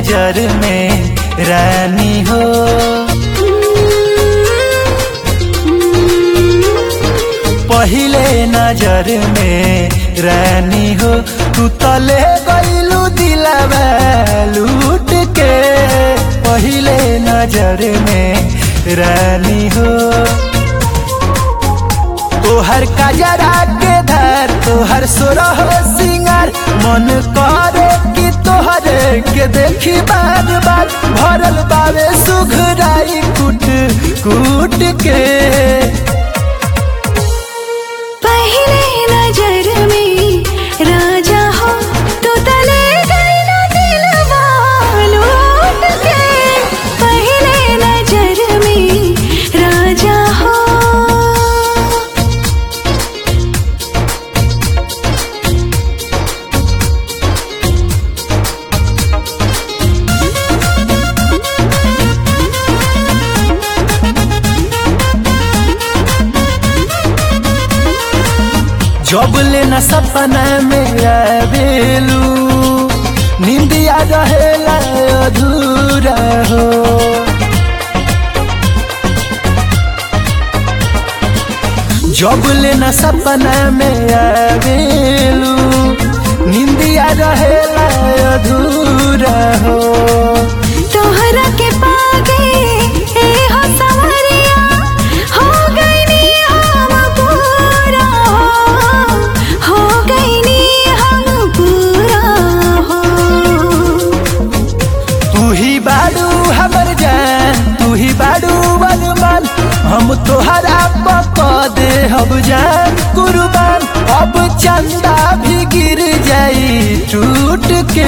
नजर में रानी हो पहिले नजर में रानी हो तू तले गईलू दिलवा लूट के पहिले नजर में रानी हो तोहर कजरा के धर तोहर सुरह सिंगार मन करे कि तोहरे के देखी बार बार भरल बावे सुघराई कुट कुट के पहले नजर में राजा हो तू तले गईला दिलवा लूट के पहले नजर में राजा हो जब लेना सपना में आवेलू निंदिया रहेला अधूरा हो जब लेना सपना में आवेलू निंदिया रहेला अधूरा हो तोहरा के पागे ए हो सवरिया हो गईनी हम पूरा हो हो गईनी हम पूरा हो तू ही बाडू हमर जान तू ही बाडू बलवान हम तोहरा पका दे हम जान कुर्बान अब चंदा भी गिर जाई टूट के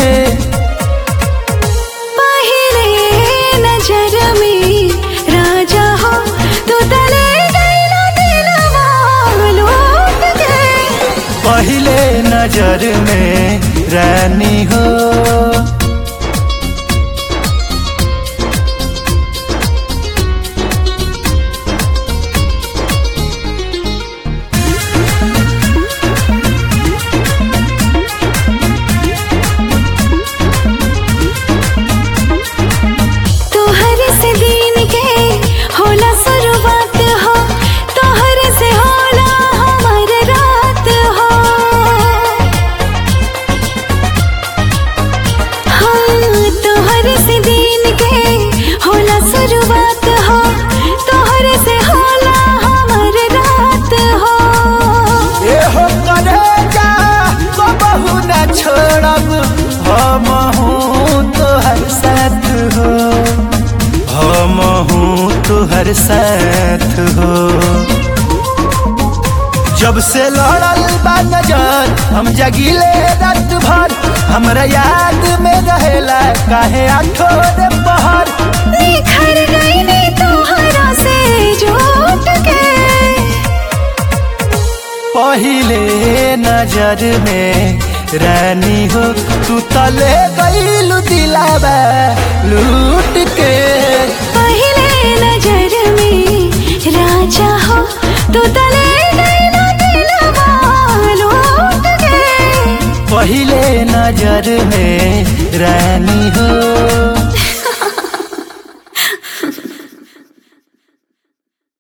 पहले नजर में राजा हो तू तले गईला दिलवा लूट के पहले नजर में रानी हो तोहर से दिन के होला शुरुआत हो तोहर से होला हमर रात हो हाँ तोहर से दिन के होला शुरुआत हो तोहर से होला हमर रात हो ए हो करेजा तो बहु न छोड़ब हम हूँ तोहर साथ हो हम हूँ तोहर साथ हो जब से लड़ल बा नजर हम जगिले रात भर हमरा याद में रहेला काहे आठोर पहर निखर गईनी तोहरा से जुट के पहिले नजर में रानी हो तू तले गईलू दिलावा लूट के पहले नजर में राजा हो तू तले गईला दिलवा लूट के पहिले नजर में